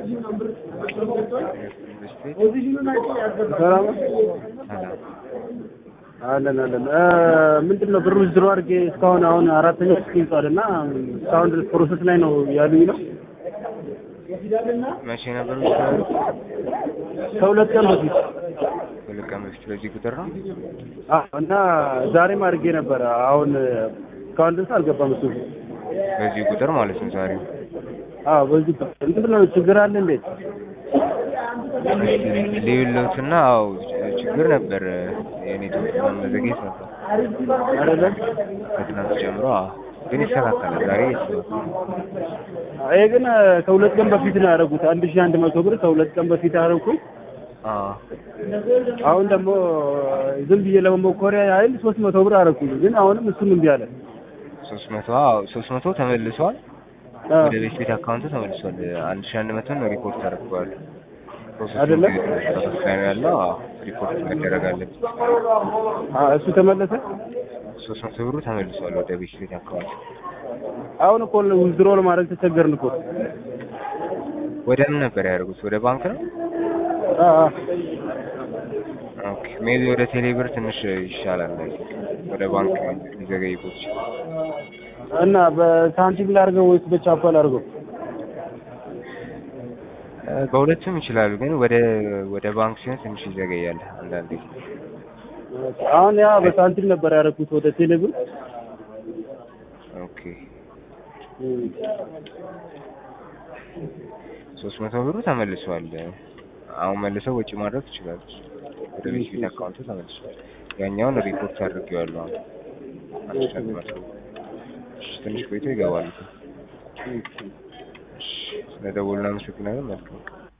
ሰላም አለን አለን። ምንድን ነው ብሩ ዝሮ አድርጌ እስካሁን አሁን አራተኛ ስክ ይዟል እና እስካሁን ድረስ ፕሮሰስ ላይ ነው ያሉኝ ነው። መቼ ነበር የምትሰሩት? ከሁለት ቀን በፊት ሁለት ቀን በፊት በዚህ ቁጥር ነው። አዎ፣ እና ዛሬም አድርጌ ነበረ። አሁን እስካሁን ድረስ አልገባም እሱ። በዚህ ቁጥር ማለት ነው ዛሬ። አዎ፣ በዚህ ምንድን ነው ችግር አለ እንዴት? ልዩለትና አዎ ችግር ነበር። የኔትወርክ መዘግየት ነበር አይደለም ከትናንት ጀምሮ። አዎ ግን ይስተካከላል። ዛሬ ይስተካከላል። ይሄ ግን ከሁለት ቀን በፊት ነው ያደረጉት። አንድ ሺህ አንድ መቶ ብር ከሁለት ቀን በፊት ያደረኩኝ። አዎ አሁን ደግሞ ዝም ብዬ ለመሞከሪያ ያህል ሶስት መቶ ብር አደረኩኝ። ግን አሁንም እሱም እምቢ አለ። ሶስት መቶ አዎ ሶስት መቶ ተመልሷል። አዎ። ወደ ቤት ቤት አካውንት ተመልሷል። አንድ ሺህ አንድ መቶ ነው ሪፖርት አድርገዋል። ፕሮሰሱ አይደለም? ፕሮሰስ ላይ ነው ያለው። አዎ ሪፖርት መደረግ አለበት። አዎ፣ እሱ ተመለሰ። ሶስት መቶ ብሩ ተመልሷል ወደ ቤት ቤት አካውንት። አሁን እኮ ዊዝድሮ ለማድረግ ተቸገርን እኮ። ወደ ምን ነበር ያደርጉት? ወደ ባንክ ነው? አዎ፣ አዎ። ኦኬ ሜቢ ወደ ቴሌብር ትንሽ ይሻላል። ወደ ባንክ ሊዘገይቦት ይችላል። እና በሳንቲም ላድርገው ወይስ በቻፓ ላድርገው? እ በሁለቱም ይችላሉ፣ ግን ወደ ወደ ባንክ ሲሆን ትንሽ ይዘገያል አንዳንዴ። አሁን ያ በሳንቲም ነበር ያደረኩት ወደ ቴሌብር። ኦኬ ሶስት መቶ ብሩ ተመልሷል። አሁን መልሰው ወጪ ማድረግ ትችላለች። ወደ ቤት ቤት አካውንቱ ተመልሷል። ያኛውን ሪፖርት አድርጌዋለሁ። አሁን አንድ ሺህ አንድ መቶ እሺ፣ ትንሽ ቆይቶ ይገባሉ። እሺ፣ ስለደወሉ እናመሰግናለን። መልካም